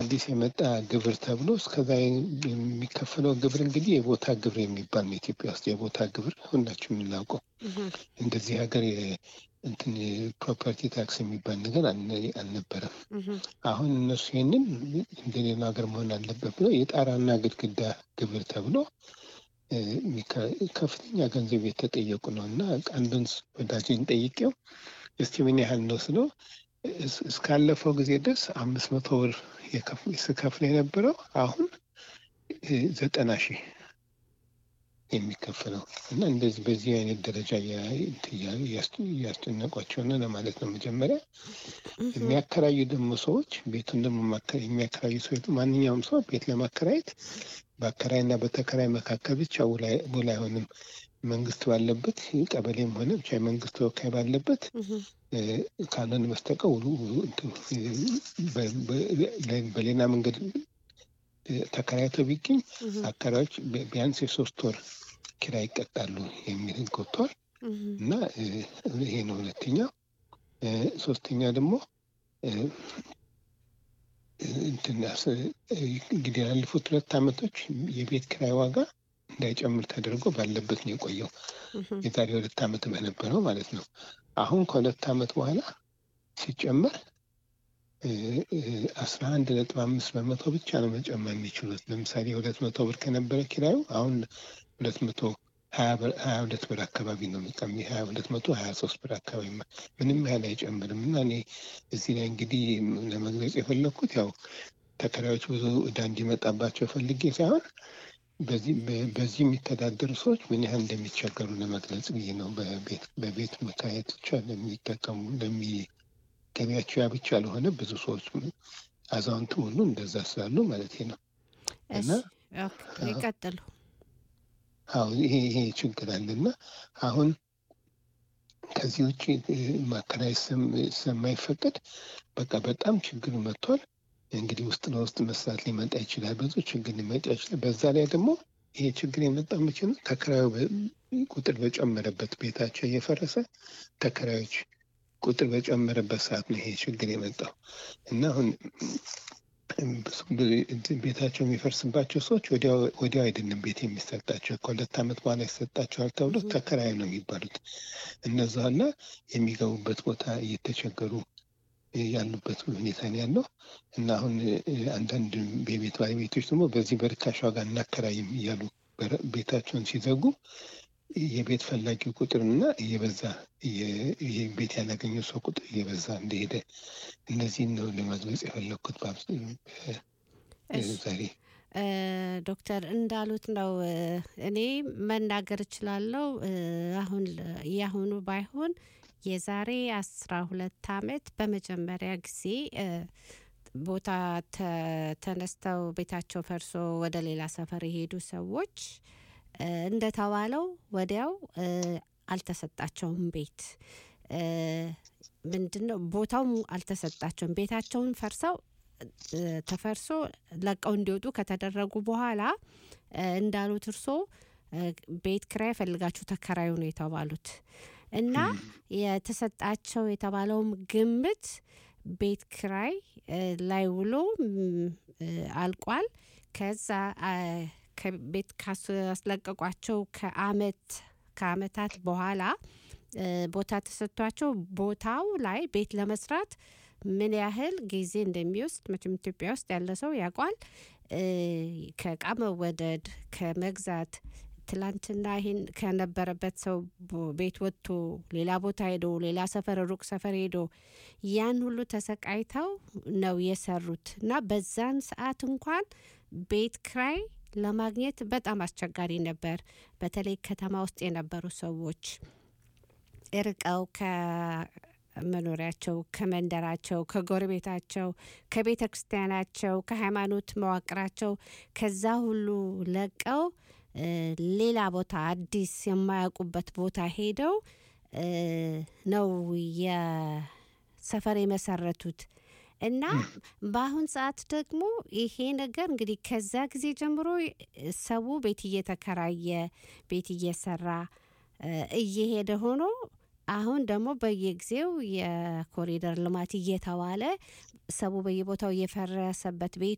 አዲስ የመጣ ግብር ተብሎ እስከዛ የሚከፈለው ግብር እንግዲህ የቦታ ግብር የሚባል ነው። ኢትዮጵያ ውስጥ የቦታ ግብር ሁላችሁ የምናውቀው እንደዚህ ሀገር እንትን ፕሮፐርቲ ታክስ የሚባል ነገር አልነበረም። አሁን እነሱ ይህንን እንደሌላ ሀገር መሆን አለበት ብለው የጣራና ግድግዳ ግብር ተብሎ ከፍተኛ ገንዘብ የተጠየቁ ነው እና አንዱን ወዳጅን ጠይቄው እስቲ ምን ያህል ነው ስለው እስካለፈው ጊዜ ድረስ አምስት መቶ ብር ስከፍል የነበረው አሁን ዘጠና ሺህ የሚከፍለው እና እንደዚህ በዚህ አይነት ደረጃ እያስጨነቋቸው ነው ለማለት ነው። መጀመሪያ የሚያከራዩ ደግሞ ሰዎች ቤቱን ደግሞ የሚያከራዩ ሰዎች ማንኛውም ሰው ቤት ለማከራየት በአከራይና በተከራይ መካከል ብቻ ውል አይሆንም። መንግስት ባለበት ቀበሌም ሆነ ብቻ የመንግስት ተወካይ ባለበት ካልሆነ በስተቀር ውሉ በሌላ መንገድ ተከራይተው ቢገኝ አከራዮች ቢያንስ የሶስት ወር ኪራይ ይቀጣሉ የሚል ህግ ወጥቷል እና ይሄ ነው ሁለተኛው። ሶስተኛ ደግሞ እንግዲህ ያለፉት ሁለት ዓመቶች የቤት ኪራይ ዋጋ እንዳይጨምር ተደርጎ ባለበት ነው የቆየው። የዛሬ ሁለት ዓመት በነበረው ማለት ነው። አሁን ከሁለት ዓመት በኋላ ሲጨመር አስራ አንድ ነጥብ አምስት በመቶ ብቻ ነው መጨመር የሚችሉት። ለምሳሌ ሁለት መቶ ብር ከነበረ ኪራዩ አሁን ሁለት መቶ ሀያ ሁለት ብር አካባቢ ነው የሚቀሚ ሀያ ሁለት መቶ ሀያ ሶስት ብር አካባቢ ምንም ያህል አይጨምርም። እና እኔ እዚህ ላይ እንግዲህ ለመግለጽ የፈለግኩት ያው ተከራዮች ብዙ እዳ እንዲመጣባቸው ፈልጌ ሳይሆን በዚህ የሚተዳደሩ ሰዎች ምን ያህል እንደሚቸገሩ ለመግለጽ ብዬ ነው። በቤት መከራየት ብቻ ለሚጠቀሙ ለሚ ገቢያቸው ያ ብቻ ለሆነ ብዙ ሰዎች አዛውንቱ ሁሉ እንደዛ ስላሉ ማለት ነው። እና ይቀጥሉ። አዎ ይሄ ይሄ ችግር አለና አሁን ከዚህ ውጭ ማከራየት ስለማይፈቀድ በቃ በጣም ችግር መጥቷል። እንግዲህ ውስጥ ለውስጥ መስራት ሊመጣ ይችላል። ብዙ ችግር ሊመጣ ይችላል። በዛ ላይ ደግሞ ይሄ ችግር የመጣ መቼ ነው? ተከራዩ ቁጥር በጨመረበት ቤታቸው እየፈረሰ ተከራዮች ቁጥር በጨመረበት ሰዓት ነው ይሄ ችግር የመጣው እና አሁን ቤታቸው የሚፈርስባቸው ሰዎች ወዲያው አይደለም ቤት የሚሰጣቸው ከሁለት ዓመት በኋላ ይሰጣቸዋል ተብሎ ተከራይ ነው የሚባሉት እነዛና የሚገቡበት ቦታ እየተቸገሩ ያሉበት ሁኔታ ነው ያለው እና አሁን አንዳንድ የቤት ባለቤቶች ደግሞ በዚህ በርካሽ ዋጋ እናከራይም እያሉ ቤታቸውን ሲዘጉ የቤት ፈላጊው ቁጥርና እየበዛ ቤት ያላገኘው ሰው ቁጥር እየበዛ እንደሄደ እነዚህን ነው ለመግለጽ የፈለግኩት ዛሬ። ዶክተር እንዳሉት ነው። እኔ መናገር እችላለሁ። አሁን ያሁኑ ባይሆን የዛሬ አስራ ሁለት አመት በመጀመሪያ ጊዜ ቦታ ተነስተው ቤታቸው ፈርሶ ወደ ሌላ ሰፈር የሄዱ ሰዎች እንደተባለው ወዲያው አልተሰጣቸውም ቤት ምንድን ነው ቦታው አልተሰጣቸውም። ቤታቸውን ፈርሰው ተፈርሶ ለቀው እንዲወጡ ከተደረጉ በኋላ እንዳሉት እርሶ ቤት ክራይ ፈልጋችሁ ተከራዩ ነው የተባሉት እና የተሰጣቸው የተባለውም ግምት ቤት ክራይ ላይ ውሎ አልቋል። ከዛ ከቤት ካስለቀቋቸው ከአመት ከአመታት በኋላ ቦታ ተሰጥቷቸው ቦታው ላይ ቤት ለመስራት ምን ያህል ጊዜ እንደሚወስድ መቼም ኢትዮጵያ ውስጥ ያለ ሰው ያውቋል። ከእቃ መወደድ ከመግዛት ትላንትና ይህን ከነበረበት ሰው ቤት ወጥቶ ሌላ ቦታ ሄዶ ሌላ ሰፈር ሩቅ ሰፈር ሄዶ ያን ሁሉ ተሰቃይተው ነው የሰሩት እና በዛን ሰዓት እንኳን ቤት ክራይ ለማግኘት በጣም አስቸጋሪ ነበር። በተለይ ከተማ ውስጥ የነበሩ ሰዎች እርቀው ከመኖሪያቸው፣ ከመንደራቸው፣ ከጎረቤታቸው፣ ከቤተ ክርስቲያናቸው፣ ከሃይማኖት መዋቅራቸው ከዛ ሁሉ ለቀው ሌላ ቦታ አዲስ የማያውቁበት ቦታ ሄደው ነው የሰፈር የመሰረቱት። እና በአሁን ሰዓት ደግሞ ይሄ ነገር እንግዲህ ከዛ ጊዜ ጀምሮ ሰው ቤት እየተከራየ ቤት እየሰራ እየሄደ ሆኖ አሁን ደግሞ በየጊዜው የኮሪደር ልማት እየተባለ ሰው በየቦታው እየፈረሰበት ቤቱ